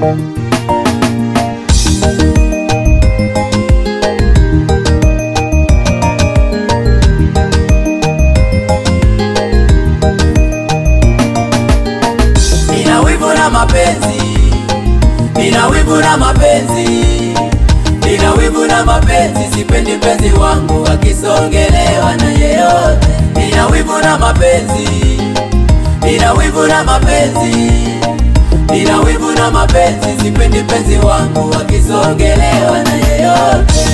Nina wivu na mapenzi, nina wivu na mapenzi, nina wivu na mapenzi, sipendi penzi wangu akisongelewa na yeyote. Nina wivu na mapenzi, nina wivu na mapenzi, nina wivu na mapenzi, sipendi penzi wangu akisongelewa na yeyote.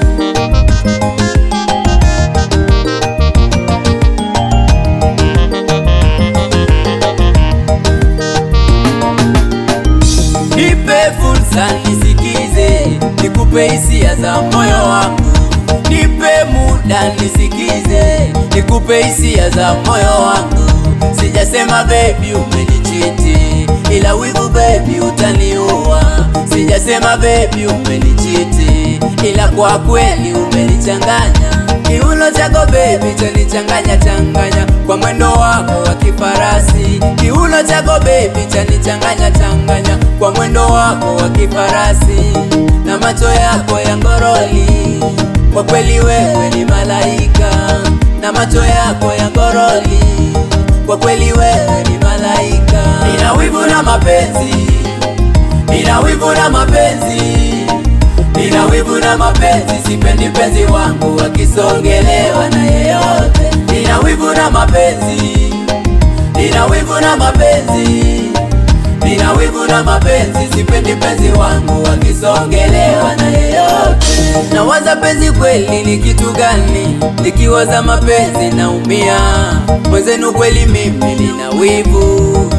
Nipe fursa nisikize, nikupe hisia za moyo wangu. Nipe muda nisikize, nikupe hisia za moyo wangu. Sijasema baby umenichiti, ila wivu baby utaniua. Sijasema baby umenichiti, ila kwa kweli umenichanganya. Kiuno chako baby chanichanganya changanya kwa mwendo wako wa kifarasi. Kiuno chako baby chanichanganya changanya kwa mwendo wako wa kifarasi na macho yako ya ngoroli. Kwa kweli wewe ni malaika na macho yako ya ngoroli. Kwa kweli wewe ni malaika. Nina wivu na mapenzi, nina wivu na mapenzi Nina wivu na mapenzi, sipendi penzi wangu akisongelewa na yeyote. Nina wivu na mapenzi, nina wivu na mapenzi, nina wivu na mapenzi, sipendi penzi wangu akisongelewa na yeyote. Nawaza penzi kweli ni kitu gani? Nikiwaza mapenzi naumia. Mwenzenu kweli mimi nina wivu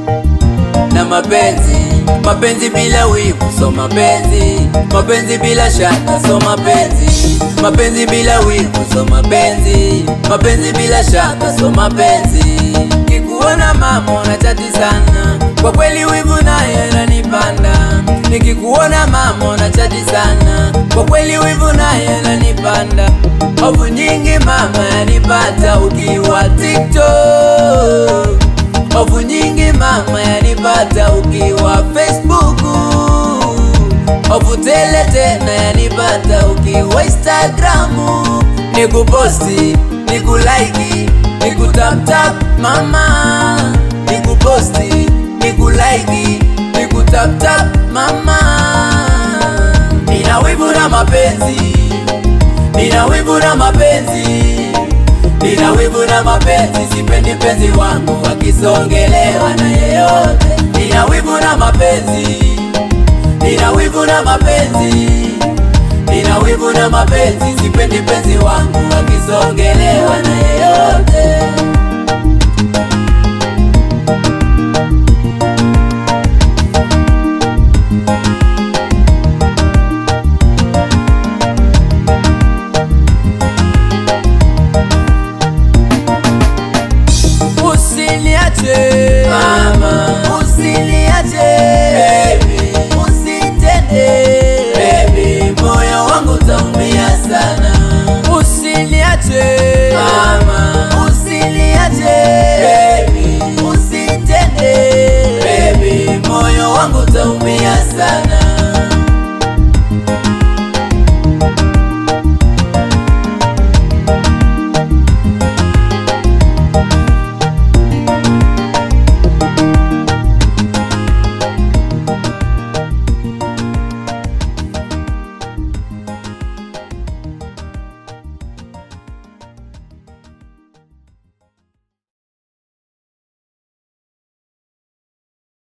na mapenzi mapenzi bila wivu so mapenzi mapenzi bila shaka so mapenzi mapenzi bila wivu so mapenzi mapenzi bila shaka so mapenzi nikikuona mama unachati sana kwa kweli wivu naye nanipanda nikikuona mama unachati sana kwa kweli wivu naye nanipanda hofu nyingi mama yanipata ukiwa TikTok Hofu nyingi mama yanipata ukiwa Facebook. Hofu tele tena yanipata ukiwa Instagram. Nikuposti, nikulaiki, nikutaptap mama. Nikuposti, nikulaiki, nikutaptap mama. Nina wivu na mapenzi, nina wivu na mapenzi Nina wivu na mapenzi, sipendi penzi wangu akisongelewa na yeyote. Nina wivu na mapenzi, nina wivu na mapenzi, nina wivu na mapenzi, sipendi penzi wangu akisongelewa na yeyote. Usiniache mama,